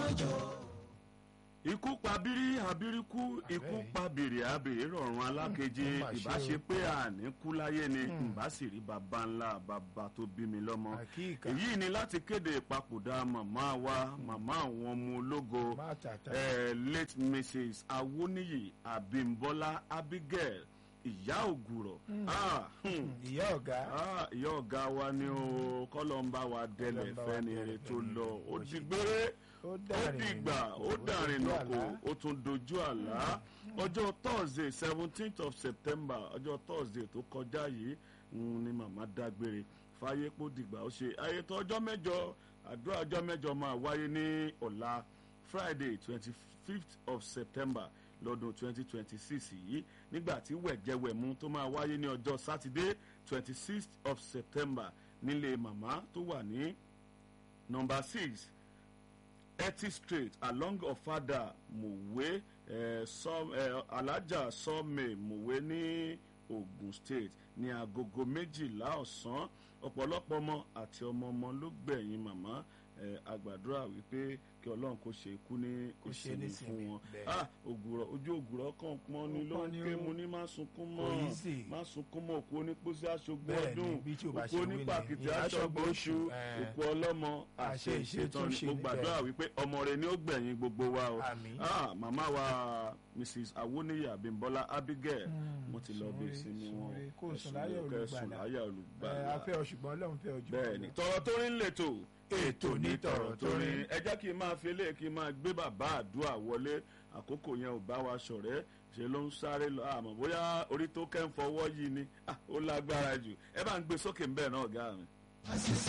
ikú pa bírí abíríkú ikú pa bèrè abèrè rọrùn alákejì ó mà ṣe ìbá o. ṣe pé àní kú láyé ni ìbá sì rí baba ńlá baba tó bí mi lọ́mọ Àkíkà. èyí ni láti kéde ìpapòdà màmá wa màmá àwọn ọmọ ológo Má tàtà. eh, late mrs awoniyi abimbola abigail ìyá ògùrọ̀ ah, hmm, ìyá ọ̀gá ah, ìyá ọ̀gá wa ni o kọ́lọ́ ń bá wa délẹ̀ Kọ́lọ́ ń bá wa fẹ́ni délẹ̀ eré tó fẹ́ni lọ eré ó tó di ṣe. gbére ó ó dàrin dìgbà ó nìkò, dàrin dojú nùkò àlá. ó tún dojú àlá ọjọ́ thursday seventeenth of september ọjọ́ thursday tó kọjá yìí ń ní màmá dágbére fáyé pò dìgbà ó ṣe ayẹtọ ọjọ́ mẹ́jọ àdúrà ọjọ́ mẹ́jọ máa wáyé ní ọ̀la friday twenty fifth of september lọ́dún twenty twenty six yìí nígbà tí wẹ̀jẹwẹ̀mú tó máa wáyé ní ọjọ́ sátidé twenty sixth of september nílé màmá tó wà ní number six etty street along ọ̀fadà mòwe eh, sọ- eh, alájà sọ́ọ̀mẹ̀ mòwe ní ogun state ní agogo méjìlá ọ̀sán ọ̀pọ̀lọpọ̀ ọmọ àti ọmọ ọmọ ló gbẹ̀yìn màmá eh, àgbàdúrà wípé kí ọlọ́run kó ṣe ikú ní Kó ṣe ní ìsinmi fún ìsinmi, wọn bẹ́ẹ̀. ah ògùrọ̀ ojú ògùrọ̀ kan pọ́n ni Ó ló pọ́n ń ni ké ó. mu ní má sunkún Kò mọ́ easy. má sunkún mọ́ òkú onípòsí aṣogbó Bẹ́ẹ̀ ni, ọdún bí tí ò bá òkú ṣe wí ni, onípàkìtì ìyá aṣogbó aṣọ́gbó oṣù oṣù, eh. òkú ọlọ́mọ àṣẹ Àṣẹ ìṣètàn ìṣètúnṣe mo ni, gbàdúrà wípé ọmọ rẹ ni ó gbẹ̀yìn gbogbo wa o Àmín. Ah, màmá wa mrs awoniyi abimbola abigail mo ti lọ bí Sùnre, ìsinmi wọn sùnre, kó Ẹ sùn sùnre, láyọ̀ kẹ́ sùn olùgbàlà. láyọ̀ ẹ olùgbàlà afẹ́ ọ ṣùgbọ́n ọlọ́run fẹ́ ọ jù bẹ́ẹ̀ ni tọrọ tó rí ń lètò ètò ní tọrọ tó rí ẹ jẹ́ kí n máa fi eléyìí kí n máa gbé bàbá àdúrà wọlé àkókò yẹn ò bá wa ṣọ̀rẹ́ ṣe ló ń sáré lọ àmọ́ bóyá orí tó kẹ́ ń fọwọ́ yìí ni Ah, ó lágbára jù ẹ bá ń gbé sókè ń bẹ̀ náà ọ̀gá mi.